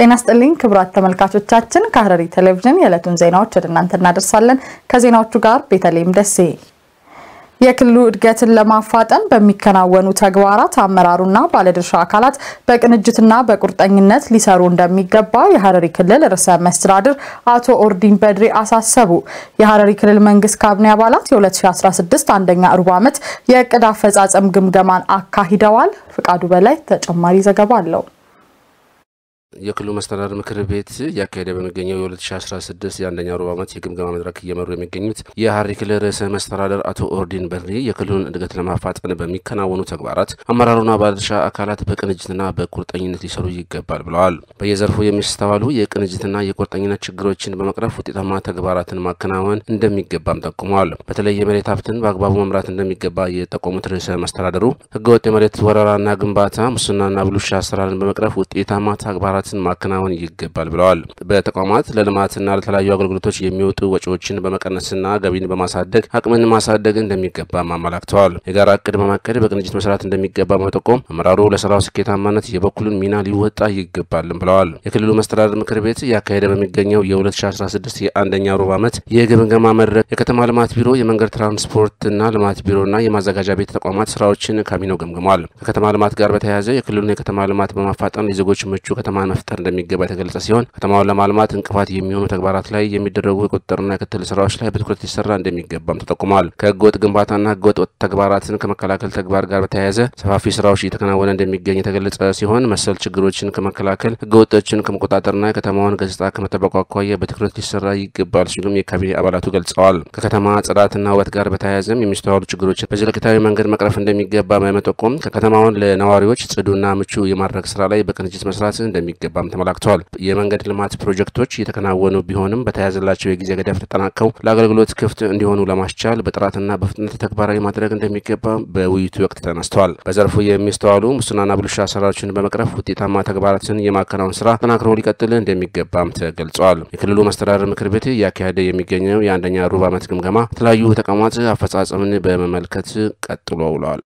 ጤና ስጥልኝ ክቡራት ተመልካቾቻችን፣ ከሐረሪ ቴሌቪዥን የዕለቱን ዜናዎች ወደ እናንተ እናደርሳለን። ከዜናዎቹ ጋር ቤተልሔም ደሴ። የክልሉ እድገትን ለማፋጠን በሚከናወኑ ተግባራት አመራሩና ባለድርሻ አካላት በቅንጅትና በቁርጠኝነት ሊሰሩ እንደሚገባ የሐረሪ ክልል ርዕሰ መስተዳድር አቶ ኦርዲን በድሪ አሳሰቡ። የሐረሪ ክልል መንግስት ካቢኔ አባላት የ2016 አንደኛ ሩብ ዓመት የእቅድ አፈጻጸም ግምገማን አካሂደዋል። ፍቃዱ በላይ ተጨማሪ ዘገባ አለው። የክልሉ መስተዳድር ምክር ቤት እያካሄደ በሚገኘው የ2016 የአንደኛ ሩብ ዓመት የግምገማ መድረክ እየመሩ የሚገኙት የሐረሪ ክልል ርዕሰ መስተዳድር አቶ ኦርዲን በድሪ የክልሉን እድገት ለማፋጠን በሚከናወኑ ተግባራት አመራሩና ባለድርሻ አካላት በቅንጅትና በቁርጠኝነት ሊሰሩ ይገባል ብለዋል። በየዘርፉ የሚስተዋሉ የቅንጅትና የቁርጠኝነት ችግሮችን በመቅረፍ ውጤታማ ተግባራትን ማከናወን እንደሚገባም ጠቁመዋል። በተለይ የመሬት ሀብትን በአግባቡ መምራት እንደሚገባ የጠቆሙት ርዕሰ መስተዳድሩ ህገወጥ የመሬት ወረራና ግንባታ፣ ሙስናና ብልሹ አሰራርን በመቅረፍ ውጤታማ ተግባራት ስራዎችን ማከናወን ይገባል ብለዋል። በተቋማት ለልማትና ለተለያዩ አገልግሎቶች የሚወጡ ወጪዎችን በመቀነስና ገቢን በማሳደግ አቅምን ማሳደግ እንደሚገባም አመላክተዋል። የጋራ እቅድ በማቀድ በቅንጅት መስራት እንደሚገባ በመጠቆም አመራሩ ለስራው ስኬታማነት የበኩሉን ሚና ሊወጣ ይገባልም ብለዋል። የክልሉ መስተዳድር ምክር ቤት እያካሄደ በሚገኘው የ2016 የአንደኛ ሩብ ዓመት የግምገማ መድረክ የከተማ ልማት ቢሮ፣ የመንገድ ትራንስፖርትና ልማት ቢሮና የማዘጋጃ ቤት ተቋማት ስራዎችን ካቢኔው ገምግሟል። ከከተማ ልማት ጋር በተያያዘ የክልሉን የከተማ ልማት በማፋጠን የዜጎች ምቹ ከተማ መፍጠር እንደሚገባ የተገለጸ ሲሆን ከተማውን ለማልማት እንቅፋት የሚሆኑ ተግባራት ላይ የሚደረጉ የቁጥጥርና የክትትል ስራዎች ላይ በትኩረት ሊሰራ እንደሚገባም ተጠቁሟል። ከህገወጥ ግንባታና ህገወጥ ተግባራትን ከመከላከል ተግባር ጋር በተያያዘ ሰፋፊ ስራዎች እየተከናወነ እንደሚገኝ የተገለጸ ሲሆን መሰል ችግሮችን ከመከላከል ህገወጦችን ከመቆጣጠርና የከተማውን ገጽታ ከመጠበቁ አኳያ በትኩረት ሊሰራ ይገባል ሲሉም የካቢኔ አባላቱ ገልጸዋል። ከከተማ ጽዳትና ውበት ጋር በተያያዘም የሚስተዋሉ ችግሮችን በዘለቄታዊ መንገድ መቅረፍ እንደሚገባ በመጠቆም ከከተማውን ለነዋሪዎች ጽዱና ምቹ የማድረግ ስራ ላይ በቅንጅት መስራት እንደሚገባም ተመላክተዋል። የመንገድ ልማት ፕሮጀክቶች እየተከናወኑ ቢሆንም በተያዘላቸው የጊዜ ገደብ ተጠናቀው ለአገልግሎት ክፍት እንዲሆኑ ለማስቻል በጥራትና በፍጥነት ተግባራዊ ማድረግ እንደሚገባ በውይይቱ ወቅት ተነስተዋል። በዘርፉ የሚስተዋሉ ሙስናና ብልሹ አሰራሮችን በመቅረፍ ውጤታማ ተግባራትን የማከናወን ስራ ተጠናክሮ ሊቀጥል እንደሚገባም ተገልጿል። የክልሉ መስተዳድር ምክር ቤት እያካሄደ የሚገኘው የአንደኛ ሩብ ዓመት ግምገማ የተለያዩ ተቋማት አፈጻጸምን በመመልከት ቀጥሎ ውለዋል።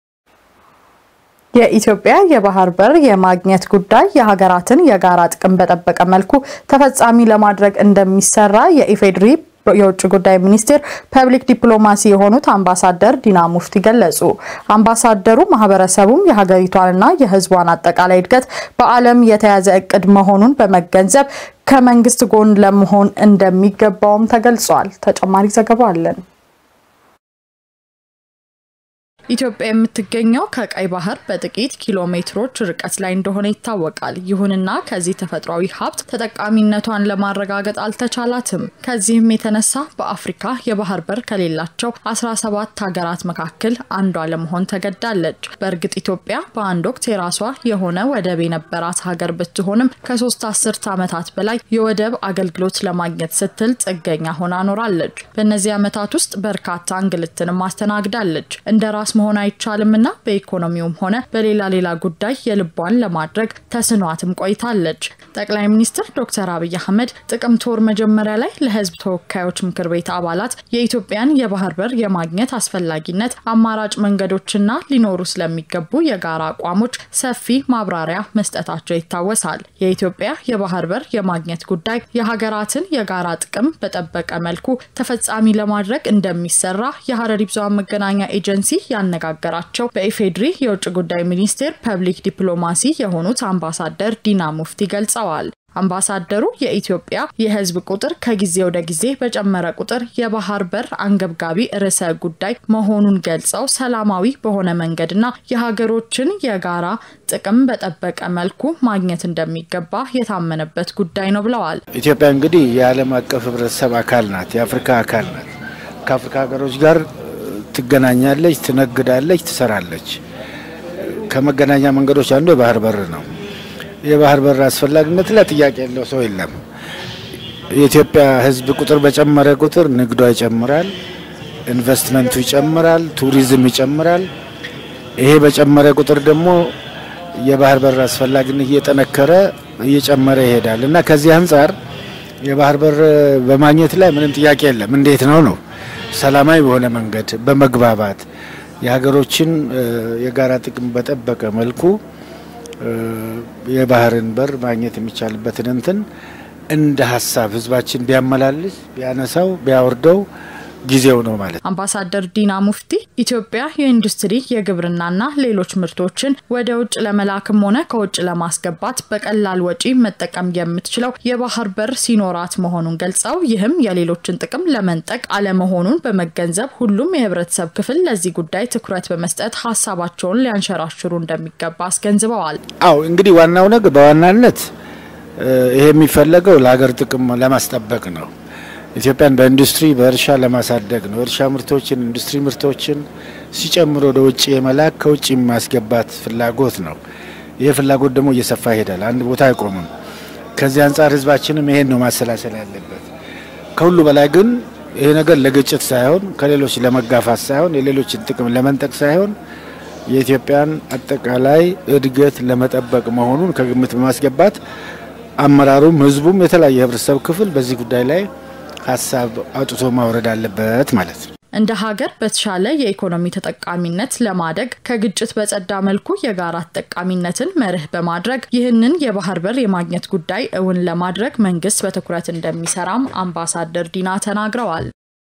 የኢትዮጵያ የባህር በር የማግኘት ጉዳይ የሀገራትን የጋራ ጥቅም በጠበቀ መልኩ ተፈጻሚ ለማድረግ እንደሚሰራ የኢፌዴሪ የውጭ ጉዳይ ሚኒስቴር ፐብሊክ ዲፕሎማሲ የሆኑት አምባሳደር ዲና ሙፍቲ ገለጹ። አምባሳደሩ ማህበረሰቡም የሀገሪቷንና የሕዝቧን አጠቃላይ እድገት በዓለም የተያዘ እቅድ መሆኑን በመገንዘብ ከመንግስት ጎን ለመሆን እንደሚገባውም ተገልጿል። ተጨማሪ ዘገባ አለን። ኢትዮጵያ የምትገኘው ከቀይ ባህር በጥቂት ኪሎ ሜትሮች ርቀት ላይ እንደሆነ ይታወቃል። ይሁንና ከዚህ ተፈጥሯዊ ሀብት ተጠቃሚነቷን ለማረጋገጥ አልተቻላትም። ከዚህም የተነሳ በአፍሪካ የባህር በር ከሌላቸው 17 ሀገራት መካከል አንዷ ለመሆን ተገዳለች። በእርግጥ ኢትዮጵያ በአንድ ወቅት የራሷ የሆነ ወደብ የነበራት ሀገር ብትሆንም ከሶስት አስርት ዓመታት በላይ የወደብ አገልግሎት ለማግኘት ስትል ጥገኛ ሆና ኖራለች። በእነዚህ ዓመታት ውስጥ በርካታ እንግልትንም አስተናግዳለች። እንደ ራስ መሆን አይቻልም እና በኢኮኖሚውም ሆነ በሌላ ሌላ ጉዳይ የልቧን ለማድረግ ተስኗትም ቆይታለች። ጠቅላይ ሚኒስትር ዶክተር አብይ አህመድ ጥቅምት ወር መጀመሪያ ላይ ለሕዝብ ተወካዮች ምክር ቤት አባላት የኢትዮጵያን የባህር በር የማግኘት አስፈላጊነት፣ አማራጭ መንገዶችና ሊኖሩ ስለሚገቡ የጋራ አቋሞች ሰፊ ማብራሪያ መስጠታቸው ይታወሳል። የኢትዮጵያ የባህር በር የማግኘት ጉዳይ የሀገራትን የጋራ ጥቅም በጠበቀ መልኩ ተፈጻሚ ለማድረግ እንደሚሰራ የሐረሪ ብዙኃን መገናኛ ኤጀንሲ ያነጋገራቸው በኢፌድሪ የውጭ ጉዳይ ሚኒስቴር ፐብሊክ ዲፕሎማሲ የሆኑት አምባሳደር ዲና ሙፍቲ ገልጸዋል። አምባሳደሩ የኢትዮጵያ የሕዝብ ቁጥር ከጊዜ ወደ ጊዜ በጨመረ ቁጥር የባህር በር አንገብጋቢ ርዕሰ ጉዳይ መሆኑን ገልጸው ሰላማዊ በሆነ መንገድና የሀገሮችን የጋራ ጥቅም በጠበቀ መልኩ ማግኘት እንደሚገባ የታመነበት ጉዳይ ነው ብለዋል። ኢትዮጵያ እንግዲህ የዓለም አቀፍ ሕብረተሰብ አካል ናት፣ የአፍሪካ አካል ናት። ከአፍሪካ ሀገሮች ጋር ትገናኛለች፣ ትነግዳለች፣ ትሰራለች። ከመገናኛ መንገዶች አንዱ የባህር በር ነው። የባህር በር አስፈላጊነት ላይ ጥያቄ ያለው ሰው የለም። የኢትዮጵያ ሕዝብ ቁጥር በጨመረ ቁጥር ንግዷ ይጨምራል፣ ኢንቨስትመንቱ ይጨምራል፣ ቱሪዝም ይጨምራል። ይሄ በጨመረ ቁጥር ደግሞ የባህር በር አስፈላጊነት እየጠነከረ እየጨመረ ይሄዳል እና ከዚህ አንጻር የባህር በር በማግኘት ላይ ምንም ጥያቄ የለም። እንዴት ነው ነው ሰላማዊ በሆነ መንገድ በመግባባት የሀገሮችን የጋራ ጥቅም በጠበቀ መልኩ የባህርን በር ማግኘት የሚቻልበትን እንትን እንደ ሀሳብ ህዝባችን ቢያመላልስ ቢያነሳው ቢያወርደው ጊዜው ነው ማለት። አምባሳደር ዲና ሙፍቲ ኢትዮጵያ የኢንዱስትሪ የግብርናና ሌሎች ምርቶችን ወደ ውጭ ለመላክም ሆነ ከውጭ ለማስገባት በቀላል ወጪ መጠቀም የምትችለው የባህር በር ሲኖራት መሆኑን ገልጸው ይህም የሌሎችን ጥቅም ለመንጠቅ አለመሆኑን በመገንዘብ ሁሉም የህብረተሰብ ክፍል ለዚህ ጉዳይ ትኩረት በመስጠት ሀሳባቸውን ሊያንሸራሽሩ እንደሚገባ አስገንዝበዋል። አው እንግዲህ ዋናው ነገር በዋናነት ይሄ የሚፈለገው ለሀገር ጥቅም ለማስጠበቅ ነው። ኢትዮጵያን በኢንዱስትሪ በእርሻ ለማሳደግ ነው። እርሻ ምርቶችን፣ ኢንዱስትሪ ምርቶችን ሲጨምር ወደ ውጭ የመላክ ከውጭ የማስገባት ፍላጎት ነው። ይህ ፍላጎት ደግሞ እየሰፋ ይሄዳል። አንድ ቦታ አይቆምም። ከዚህ አንጻር ህዝባችንም ይሄን ነው ማሰላሰል ያለበት። ከሁሉ በላይ ግን ይሄ ነገር ለግጭት ሳይሆን ከሌሎች ለመጋፋት ሳይሆን የሌሎችን ጥቅም ለመንጠቅ ሳይሆን የኢትዮጵያን አጠቃላይ እድገት ለመጠበቅ መሆኑን ከግምት በማስገባት አመራሩም ህዝቡም የተለያየ የህብረተሰብ ክፍል በዚህ ጉዳይ ላይ ሀሳብ አውጥቶ ማውረድ አለበት ማለት ነው። እንደ ሀገር በተሻለ የኢኮኖሚ ተጠቃሚነት ለማደግ ከግጭት በጸዳ መልኩ የጋራ ተጠቃሚነትን መርህ በማድረግ ይህንን የባህር በር የማግኘት ጉዳይ እውን ለማድረግ መንግስት በትኩረት እንደሚሰራም አምባሳደር ዲና ተናግረዋል።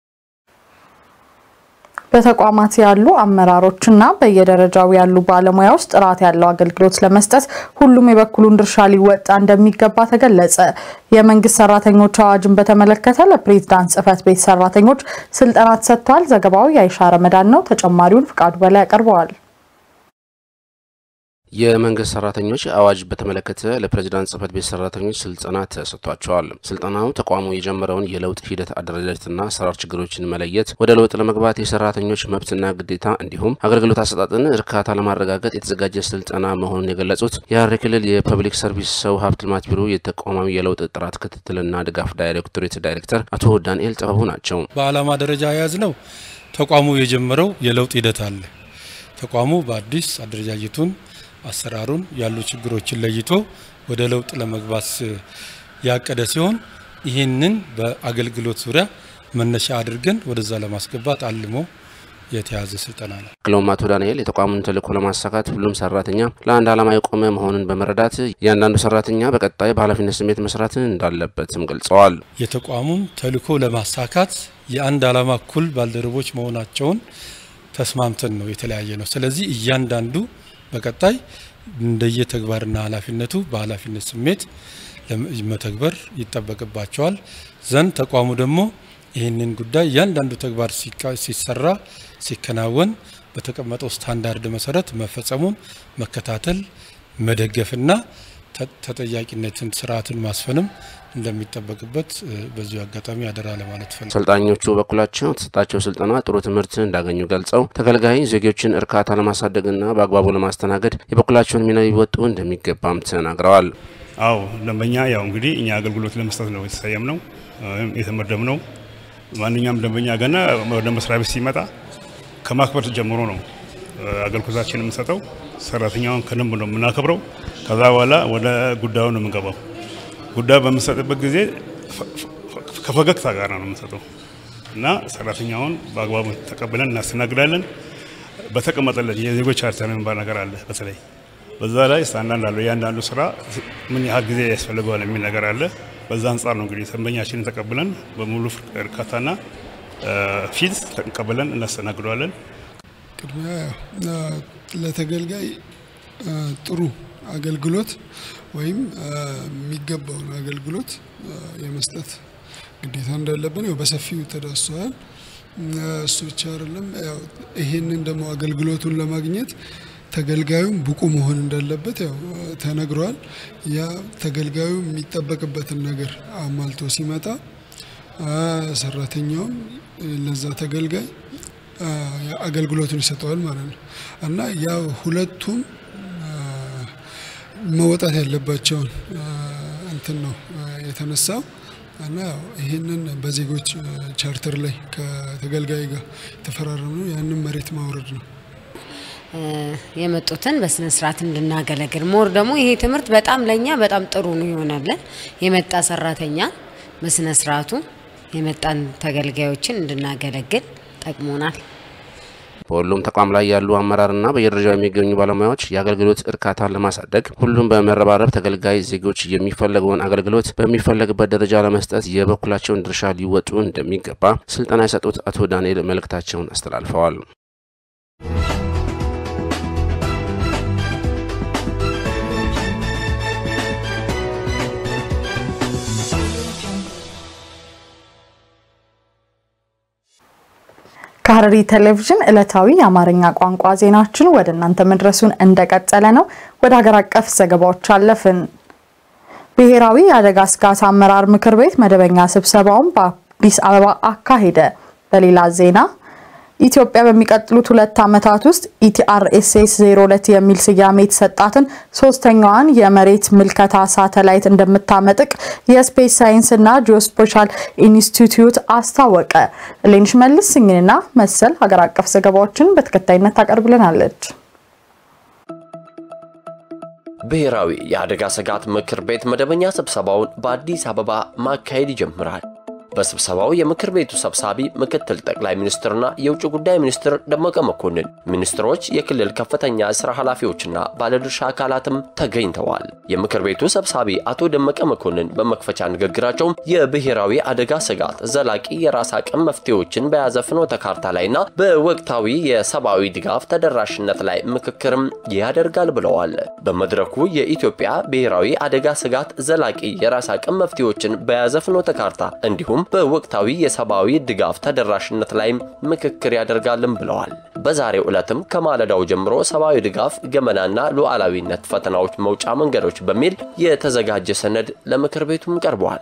በተቋማት ያሉ አመራሮችና በየደረጃው ያሉ ባለሙያዎች ጥራት ያለው አገልግሎት ለመስጠት ሁሉም የበኩሉን ድርሻ ሊወጣ እንደሚገባ ተገለጸ። የመንግስት ሰራተኞች አዋጅን በተመለከተ ለፕሬዝዳንት ጽህፈት ቤት ሰራተኞች ስልጠና ተሰጥቷል። ዘገባው የአይሻ ረመዳን ነው። ተጨማሪውን ፍቃዱ በላይ ያቀርበዋል። የመንግስት ሰራተኞች አዋጅ በተመለከተ ለፕሬዚዳንት ጽህፈት ቤት ሰራተኞች ስልጠና ተሰጥቷቸዋል። ስልጠናው ተቋሙ የጀመረውን የለውጥ ሂደት አደረጃጀትና አሰራር ችግሮችን መለየት፣ ወደ ለውጥ ለመግባት የሰራተኞች መብትና ግዴታ እንዲሁም አገልግሎት አሰጣጥን እርካታ ለማረጋገጥ የተዘጋጀ ስልጠና መሆኑን የገለጹት የሐረሪ ክልል የፐብሊክ ሰርቪስ ሰው ሀብት ልማት ቢሮ የተቋማዊ የለውጥ ጥራት ክትትልና ድጋፍ ዳይሬክቶሬት ዳይሬክተር አቶ ዳንኤል ጥበቡ ናቸው። በዓላማ ደረጃ የያዝ ነው ተቋሙ የጀመረው የለውጥ ሂደት አለ። ተቋሙ በአዲስ አደረጃጀቱን አሰራሩን ያሉ ችግሮችን ለይቶ ወደ ለውጥ ለመግባት ያቀደ ሲሆን ይህንን በአገልግሎት ዙሪያ መነሻ አድርገን ወደዛ ለማስገባት አልሞ የተያዘ ስልጠና ነው። ክለውም አቶ ዳንኤል የተቋሙን ተልዕኮ ለማሳካት ሁሉም ሰራተኛ ለአንድ ዓላማ የቆመ መሆኑን በመረዳት እያንዳንዱ ሰራተኛ በቀጣይ በኃላፊነት ስሜት መስራት እንዳለበትም ገልጸዋል። የተቋሙን ተልዕኮ ለማሳካት የአንድ ዓላማ እኩል ባልደረቦች መሆናቸውን ተስማምተን ነው የተለያየ ነው። ስለዚህ እያንዳንዱ በቀጣይ እንደየተግባርና ኃላፊነቱ በኃላፊነት ስሜት መተግበር ይጠበቅባቸዋል ዘንድ ተቋሙ ደግሞ ይህንን ጉዳይ እያንዳንዱ ተግባር ሲሰራ ሲከናወን በተቀመጠው ስታንዳርድ መሰረት መፈጸሙን መከታተል መደገፍና ተጠያቂነትን ስርዓትን ማስፈንም እንደሚጠበቅበት በዚሁ አጋጣሚ አደራ ለማለት ፈልጋለሁ። ሰልጣኞቹ በኩላቸው የተሰጣቸው ስልጠና ጥሩ ትምህርት እንዳገኙ ገልጸው ተገልጋይ ዜጎችን እርካታ ለማሳደግና በአግባቡ ለማስተናገድ የበኩላቸውን ሚና ሊወጡ እንደሚገባም ተናግረዋል። አዎ ደንበኛ ያው እንግዲህ እኛ አገልግሎት ለመስጠት ነው የተሰየም ነው የተመደብ ነው። ማንኛውም ደንበኛ ገና ወደ መስሪያ ቤት ሲመጣ ከማክበር ጀምሮ ነው አገልግሎታችን የምንሰጠው። ሰራተኛውን ከደንብ ነው የምናከብረው። ከዛ በኋላ ወደ ጉዳዩ ነው የምንገባው። ጉዳዩ በምንሰጥበት ጊዜ ከፈገግታ ጋር ነው የምንሰጠው እና ሰራተኛውን በአግባቡ ተቀብለን እናስተናግዳለን። በተቀመጠለት የዜጎች ቻርተር የሚባል ነገር አለ። በተለይ በዛ ላይ ስታንዳርድ አለው። እያንዳንዱ ስራ ምን ያህል ጊዜ ያስፈልገዋል የሚል ነገር አለ። በዛ አንጻር ነው እንግዲህ ደንበኛችንን ተቀብለን በሙሉ እርካታና ፊት ተቀብለን እናስተናግደዋለን። ቅድሚያ ለተገልጋይ ጥሩ አገልግሎት ወይም የሚገባውን አገልግሎት የመስጠት ግዴታ እንዳለብን ያው በሰፊው ተዳስሰዋል። እሱ ብቻ አይደለም፣ ያው ይሄንን ደግሞ አገልግሎቱን ለማግኘት ተገልጋዩም ብቁ መሆን እንዳለበት ያው ተነግሯል። ያ ተገልጋዩ የሚጠበቅበትን ነገር አሟልቶ ሲመጣ ሰራተኛውም ለዛ ተገልጋይ አገልግሎቱን ይሰጠዋል ማለት ነው እና ያ ሁለቱም መወጣት ያለባቸውን እንትን ነው የተነሳው እና ያው ይህንን በዜጎች ቻርተር ላይ ከተገልጋይ ጋር የተፈራረም ነው። ያንን መሬት ማውረድ ነው። የመጡትን በስነ ስርዓት እንድናገለግል ሞር ደግሞ ይሄ ትምህርት በጣም ለእኛ በጣም ጥሩ ነው ይሆናለን። የመጣ ሰራተኛ በስነ ስርዓቱ የመጣን ተገልጋዮችን እንድናገለግል ጠቅሞናል። በሁሉም ተቋም ላይ ያሉ አመራርና በየደረጃው የሚገኙ ባለሙያዎች የአገልግሎት እርካታን ለማሳደግ ሁሉም በመረባረብ ተገልጋይ ዜጎች የሚፈለገውን አገልግሎት በሚፈለግበት ደረጃ ለመስጠት የበኩላቸውን ድርሻ ሊወጡ እንደሚገባ ስልጠና የሰጡት አቶ ዳንኤል መልእክታቸውን አስተላልፈዋል። ከሐረሪ ቴሌቪዥን ዕለታዊ የአማርኛ ቋንቋ ዜናችን ወደ እናንተ መድረሱን እንደቀጠለ ነው። ወደ ሀገር አቀፍ ዘገባዎች አለፍን። ብሔራዊ የአደጋ ስጋት አመራር ምክር ቤት መደበኛ ስብሰባውን በአዲስ አበባ አካሄደ። በሌላ ዜና ኢትዮጵያ በሚቀጥሉት ሁለት ዓመታት ውስጥ ኢቲአርኤስኤስ 02 የሚል ስያሜ የተሰጣትን ሶስተኛዋን የመሬት ምልከታ ሳተላይት እንደምታመጥቅ የስፔስ ሳይንስና ጂኦስፖሻል ኢንስቲትዩት አስታወቀ። ሌንሽ መልስ ስኝንና መሰል ሀገር አቀፍ ዘገባዎችን በተከታይነት ታቀርብልናለች። ብሔራዊ የአደጋ ስጋት ምክር ቤት መደበኛ ስብሰባውን በአዲስ አበባ ማካሄድ ይጀምራል። በስብሰባው የምክር ቤቱ ሰብሳቢ ምክትል ጠቅላይ ሚኒስትርና የውጭ ጉዳይ ሚኒስትር ደመቀ መኮንን፣ ሚኒስትሮች፣ የክልል ከፍተኛ ስራ ኃላፊዎችና ባለድርሻ አካላትም ተገኝተዋል። የምክር ቤቱ ሰብሳቢ አቶ ደመቀ መኮንን በመክፈቻ ንግግራቸውም የብሔራዊ አደጋ ስጋት ዘላቂ የራስ አቅም መፍትሄዎችን በያዘ ፍኖተ ካርታ ላይና በወቅታዊ የሰብአዊ ድጋፍ ተደራሽነት ላይ ምክክርም ያደርጋል ብለዋል። በመድረኩ የኢትዮጵያ ብሔራዊ አደጋ ስጋት ዘላቂ የራስ አቅም መፍትሄዎችን በያዘ ፍኖተ ካርታ እንዲሁም በወቅታዊ የሰብአዊ ድጋፍ ተደራሽነት ላይም ምክክር ያደርጋልም ብለዋል። በዛሬው ዕለትም ከማለዳው ጀምሮ ሰብአዊ ድጋፍ ገመናና ሉዓላዊነት ፈተናዎች መውጫ መንገዶች በሚል የተዘጋጀ ሰነድ ለምክር ቤቱም ቀርበዋል።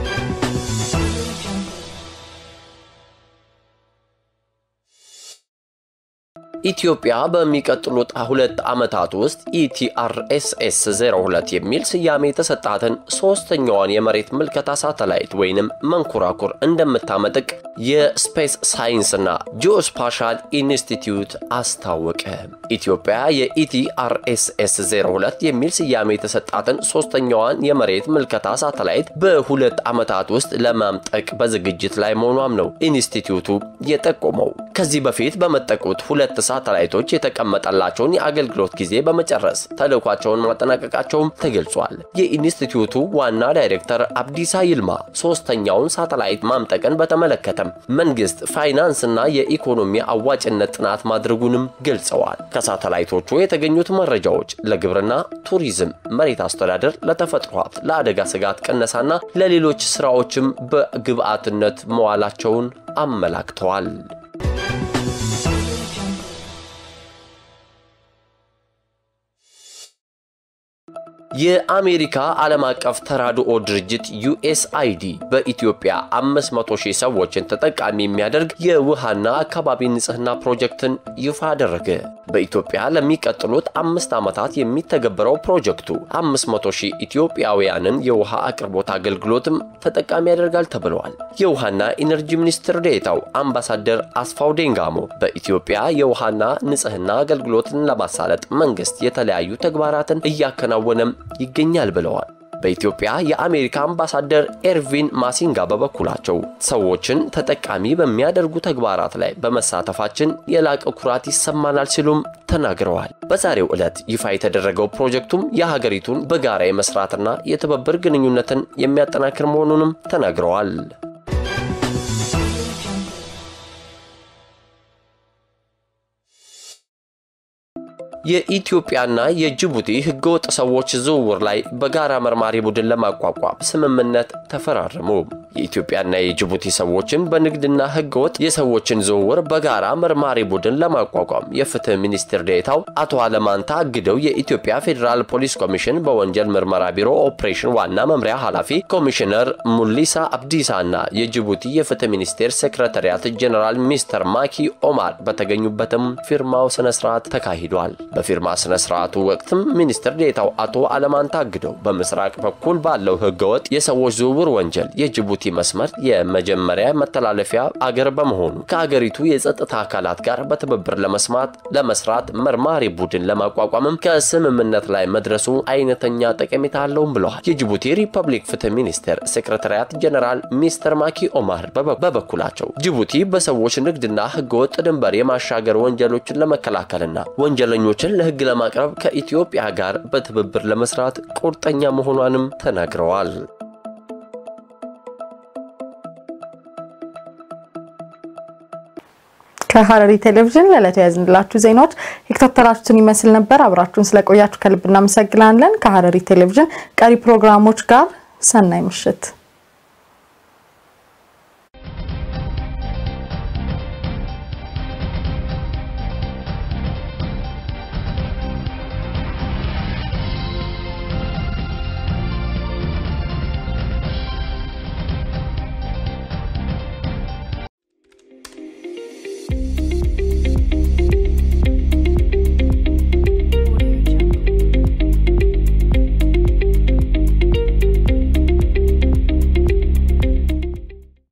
ኢትዮጵያ በሚቀጥሉት ሁለት ዓመታት ውስጥ ኢቲአርኤስኤስ 02 የሚል ስያሜ የተሰጣትን ሶስተኛዋን የመሬት ምልከታ ሳተላይት ወይንም መንኮራኩር እንደምታመጥቅ የስፔስ ሳይንስና ጂኦስፓሻል ኢንስቲትዩት አስታወቀ። ኢትዮጵያ የኢቲአርኤስኤስ 02 የሚል ስያሜ የተሰጣትን ሶስተኛዋን የመሬት ምልከታ ሳተላይት በሁለት ዓመታት ውስጥ ለማምጠቅ በዝግጅት ላይ መሆኗም ነው ኢንስቲትዩቱ የጠቆመው። ከዚህ በፊት በመጠቁት ሁለት ሳተላይቶች የተቀመጠላቸውን የአገልግሎት ጊዜ በመጨረስ ተልዕኳቸውን ማጠናቀቃቸውም ተገልጿል። የኢንስቲትዩቱ ዋና ዳይሬክተር አብዲሳ ይልማ ሶስተኛውን ሳተላይት ማምጠቅን በተመለከተም መንግስት ፋይናንስና የኢኮኖሚ አዋጭነት ጥናት ማድረጉንም ገልጸዋል። ከሳተላይቶቹ የተገኙት መረጃዎች ለግብርና፣ ቱሪዝም፣ መሬት አስተዳደር፣ ለተፈጥሮ ሀብት፣ ለአደጋ ስጋት ቅነሳና ለሌሎች ስራዎችም በግብአትነት መዋላቸውን አመላክተዋል። የአሜሪካ ዓለም አቀፍ ተራድኦ ድርጅት ዩኤስአይዲ በኢትዮጵያ 500 ሺህ ሰዎችን ተጠቃሚ የሚያደርግ የውሃና አካባቢ ንጽህና ፕሮጀክትን ይፋ አደረገ። በኢትዮጵያ ለሚቀጥሉት አምስት ዓመታት የሚተገበረው ፕሮጀክቱ 500 ሺህ ኢትዮጵያውያንን የውሃ አቅርቦት አገልግሎትም ተጠቃሚ ያደርጋል ተብለዋል። የውሃና ኢነርጂ ሚኒስትር ዴኤታው አምባሳደር አስፋው ዴንጋሞ በኢትዮጵያ የውሃና ንጽህና አገልግሎትን ለማሳለጥ መንግስት የተለያዩ ተግባራትን እያከናወነም ይገኛል ብለዋል። በኢትዮጵያ የአሜሪካ አምባሳደር ኤርቪን ማሲንጋ በበኩላቸው ሰዎችን ተጠቃሚ በሚያደርጉ ተግባራት ላይ በመሳተፋችን የላቀ ኩራት ይሰማናል ሲሉም ተናግረዋል። በዛሬው ዕለት ይፋ የተደረገው ፕሮጀክቱም የሀገሪቱን በጋራ የመስራትና የትብብር ግንኙነትን የሚያጠናክር መሆኑንም ተናግረዋል። የኢትዮጵያና የጅቡቲ ህገወጥ ሰዎች ዝውውር ላይ በጋራ መርማሪ ቡድን ለማቋቋም ስምምነት ተፈራረሙ። የኢትዮጵያና የጅቡቲ ሰዎችን በንግድና ህገወጥ የሰዎችን ዝውውር በጋራ መርማሪ ቡድን ለማቋቋም የፍትህ ሚኒስትር ዴኤታው አቶ አለማንታ አግደው የኢትዮጵያ ፌዴራል ፖሊስ ኮሚሽን በወንጀል ምርመራ ቢሮ ኦፕሬሽን ዋና መምሪያ ኃላፊ ኮሚሽነር ሙሊሳ አብዲሳ እና የጅቡቲ የፍትህ ሚኒስቴር ሴክሬታሪያት ጀኔራል ሚስተር ማኪ ኦማር በተገኙበትም ፊርማው ስነስርዓት ተካሂዷል። በፊርማ ስነ ስርዓቱ ወቅትም ሚኒስትር ዴታው አቶ አለማን ታግደው በምስራቅ በኩል ባለው ህገወጥ የሰዎች ዝውውር ወንጀል የጅቡቲ መስመር የመጀመሪያ መተላለፊያ አገር በመሆኑ ከአገሪቱ የጸጥታ አካላት ጋር በትብብር ለመስማት ለመስራት መርማሪ ቡድን ለማቋቋምም ከስምምነት ላይ መድረሱ አይነተኛ ጠቀሜታ አለውም ብለዋል። የጅቡቲ ሪፐብሊክ ፍትህ ሚኒስቴር ሴክሬታሪያት ጀነራል ሚስተር ማኪ ኦማር በበኩላቸው ጅቡቲ በሰዎች ንግድና ህገወጥ ድንበር የማሻገር ወንጀሎችን ለመከላከልና ወንጀለኞችን ለህግ ለማቅረብ ከኢትዮጵያ ጋር በትብብር ለመስራት ቁርጠኛ መሆኗንም ተናግረዋል። ከሐረሪ ቴሌቪዥን ለዕለቱ ያዝንላችሁ ዜናዎች የከታተላችሁትን ይመስል ነበር። አብራችሁን ስለቆያችሁ ከልብ እናመሰግናለን። ከሐረሪ ቴሌቪዥን ቀሪ ፕሮግራሞች ጋር ሰናይ ምሽት